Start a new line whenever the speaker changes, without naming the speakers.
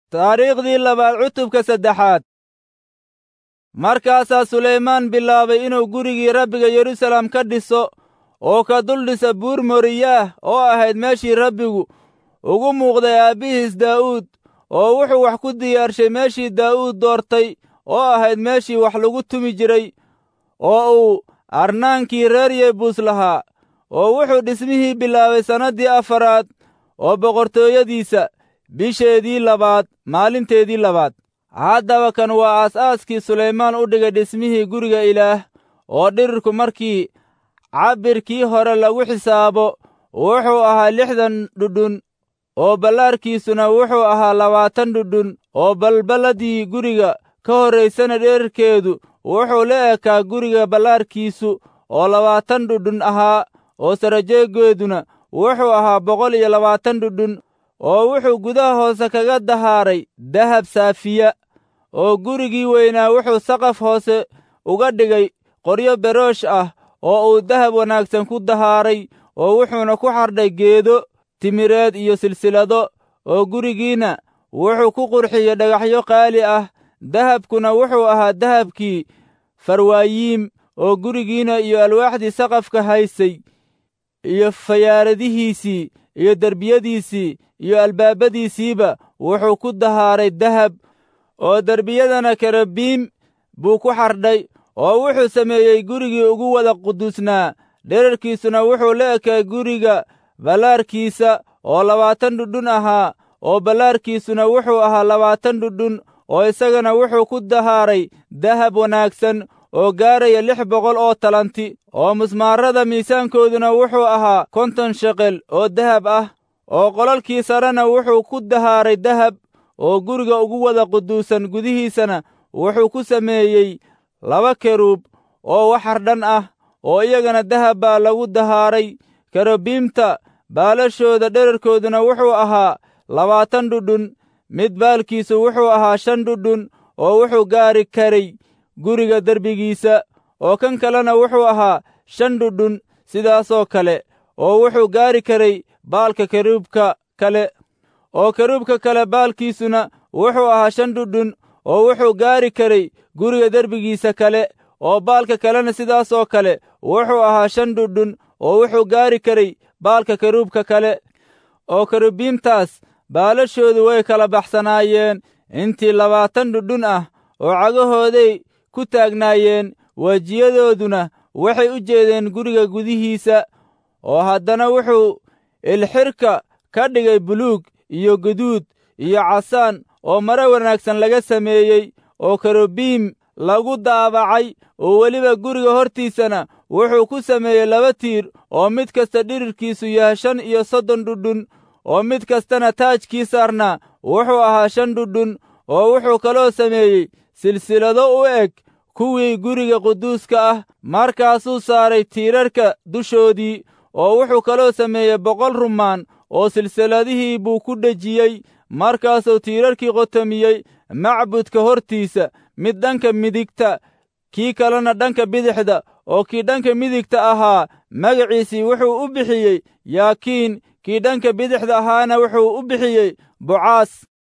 taariikhdii labaad cutubka saddexaad markaasaa sulaymaan bilaabay inuu gurigii rabbiga yeruusaalem ka dhiso oo ka dul dhisa buur moriyaah oo ahayd meeshii rabbigu ugu muuqday aabbihiis daa'uud oo wuxuu wax ku diyaarshay meeshii daa'uud doortay oo ahayd meeshii wax lagu tumi jiray oo uu arnaankii reer yebuus lahaa oo wuxuu dhismihii bilaabay sannaddii afaraad oo boqortooyadiisa bisheedii labaad maalinteedii labaad haddaba kan waa aas-aaskii sulaymaan u dhigay dhismihii guriga ilaah oo dhirirku markii cabbirkii hore lagu xisaabo wuxuu ahaa lixdan dhudhun oo ballaarkiisuna wuxuu ahaa labaatan dhudhun oo balballadii guriga ka horraysana dherarkeedu wuxuu la ekaa guriga ballaarkiisu oo labaatan dhudhun ahaa oo sarajeegeeduna wuxuu ahaa boqol iyo labaatan dhudhun oo wuxuu gudaha hoose kaga dahaaray dahab saafiya oo gurigii weynaa wuxuu saqaf hoose uga dhigay qoryo beroosh ah oo uu dahab wanaagsan ku dahaaray oo wuxuuna ku xardhay geedo timireed iyo silsilado oo gurigiinna wuxuu ku qurxiyey dhagaxyo qaali ah dahabkuna wuxuu ahaa dahabkii farwaayiim oo gurigiinna iyo alwaaxdii saqafka haysay iyo fayaaradihiisii iyo derbiyadiisii iyo albaabadiisiiba wuxuu ku dahaaray dahab oo derbiyadana karabiim buu ku xardhay oo wuxuu sameeyey gurigii ugu wada quduusnaa dherarkiisuna wuxuu la ekay guriga ballaarkiisa oo labaatan dhudhun ahaa oo ballaarkiisuna wuxuu ahaa labaatan dhudhun oo isagana wuxuu ku dahaaray dahab wanaagsan oo gaaraya lix boqol oo talanti oo musmaarada miisaankooduna wuxuu ahaa konton sheqel oo dahab ah oo qolalkii sarena wuxuu ku dahaaray dahab oo guriga ugu wada quduusan gudihiisana wuxuu ku sameeyey laba keruub oo waxar dhan ah oo iyagana dahab baa lagu dahaaray kerubiimta baalashooda dherarkooduna wuxuu ahaa labaatan dhudhun mid baalkiisu wuxuu ahaa shan dhudhun oo wuxuu gaari karay guriga derbigiisa oo kan kalena wuxuu ahaa shan dhudhun sidaasoo kale oo wuxuu gaari karay baalka keruubka kale oo keruubka kale baalkiisuna wuxuu ahaa shan dhudhun oo wuxuu gaari karay guriga derbigiisa kale oo baalka kalena sidaasoo kale wuxuu ahaa shan dhudhun oo wuxuu gaari karay baalka keruubka kale oo kerubiimtaas baalashoodu way kala baxsanaayeen intii labaatan dhudhun ah oo cagahooday ku taagnaayeen wejiyadooduna waxay u jeedeen guriga gudihiisa oo haddana wuxuu ilxirka ka dhigay buluug iyo guduud iyo casaan oo mare wanaagsan laga sameeyey oo kerubiim lagu daabacay oo weliba guriga hortiisana wuxuu ku sameeyey laba tiir oo mid kasta dhirirkiisu yahay shan iyo soddon dhudhun oo mid kastana taajkii saarnaa wuxuu ahaa shan dhudhun oo wuxuu kaloo sameeyey silsilado u eg kuwii guriga quduuska ah markaasuu saaray tiirarka dushoodii oo wuxuu kaloo sameeyey boqol rumaan oo silsiladihii buu ku dhejiyey markaasuu tiirarkii qotomiyey macbudka hortiisa mid dhanka midigta kii kalena dhanka bidixda oo kii dhanka midigta ahaa magaciisii wuxuu u bixiyey yaakiin kii dhanka bidixda ahaana wuxuu u bixiyey bocaas